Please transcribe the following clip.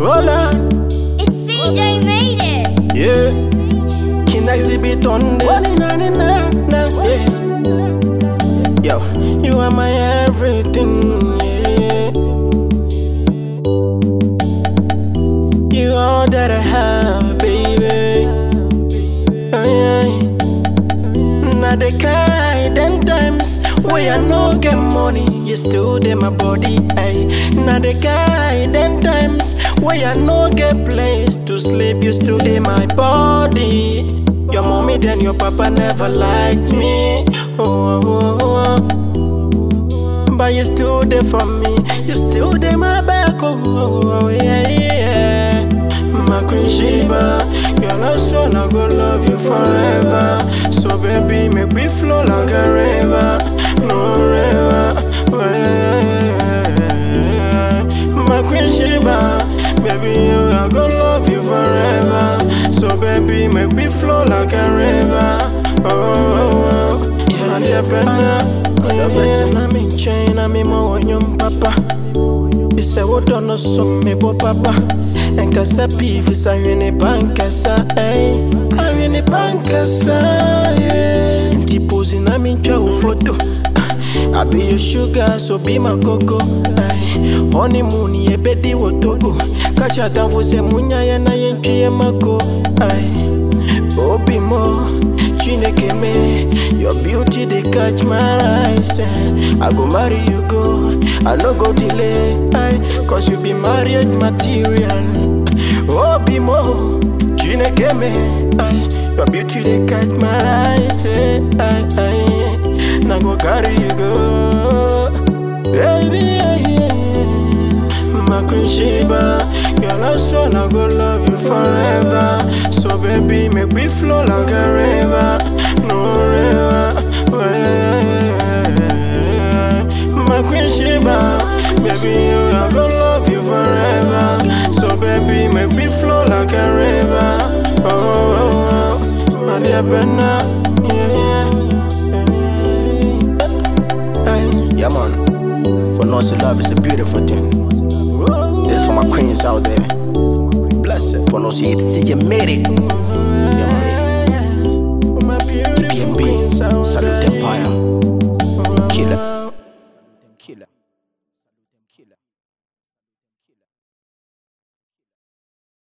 Roll on, It's CJ made it. yeah. Can exhibit on this. Na, na, na, na, yeah. Yo, you are my everything, yeah. You all that I have, baby. Oh, yeah. Now the kind them times where I no get money, you still dey my body. Ay. Now the kind them times where I no get place to sleep, you still dey my body. Your mommy then your papa never liked me. Oh, oh, oh, oh. But you still there for me, you still there my back. Oh, oh, oh yeah, yeah. My queen Sheba, girl, I swear I go love you forever. So baby, make we flow like a river, no river. Oh, yeah, yeah. My queen Sheba, baby, you, I go love you forever. So baby, make we flow like a river. Oh, oh, oh. yeah, yeah, better. Yeah, better. I'm in chain, I'm in my one papa. Isɛ wodɔ no so mebɔ papa ɛnkasa pii fisa hwene bankasa ɛi ahwene bankasa yeah. nti posi na mentwa wo foto I be your sugar, so be my cocoa. Ay, honeymoon, ye bedi wo togo. Kacha danfo se munya ye na ye ntwi ye mako. Ay, obi mo, chineke me. Your beauty they catch my eyes. eh. I go marry you go, I no go delay. Ay, cause you be marriage material. Obi mo, chineke me. Ay, your beauty they catch my eyes. eh. Ay, ay, na go carry you go, baby. Yeah, yeah, yeah. My queen Sheba, girl, I swear I go love you forever. So baby, make we flow like a river, no river. Oh, yeah, yeah, yeah. My queen Sheba, baby, you, I go love you forever. So baby, make we flow like a river. Oh, oh, oh. my dear Benna, yeah, yeah. Hey, yeah, man. For knowing love is a beautiful thing. This for my queens out there. Bless it. For knowing it's CJ made it.